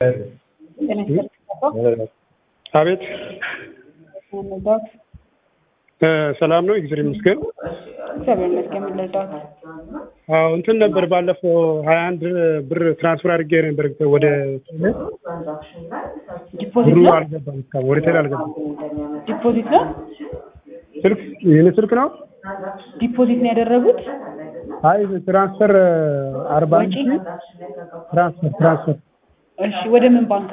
አቤት ሰላም ነው፣ እግዚአብሔር ይመስገን። እግዚአብሔር ይመስገን። ምን ልርዳዎት? አዎ እንትን ነበር ባለፈው ሀያ አንድ ብር ትራንስፈር አድርጌ ነበር ወደ ዲፖዚት ብሩ ነው አልገባም፣ እስካሁን ወደ ቴሌ አልገባም። ዲፖዚት ነው ስልክ የኔ ስልክ ነው። ዲፖዚት ነው ያደረጉት። አይ ትራንስፈር አርባ አንድ ሺህ ትራንስፈር ትራንስፈር እሺ ወደ ምን ባንክ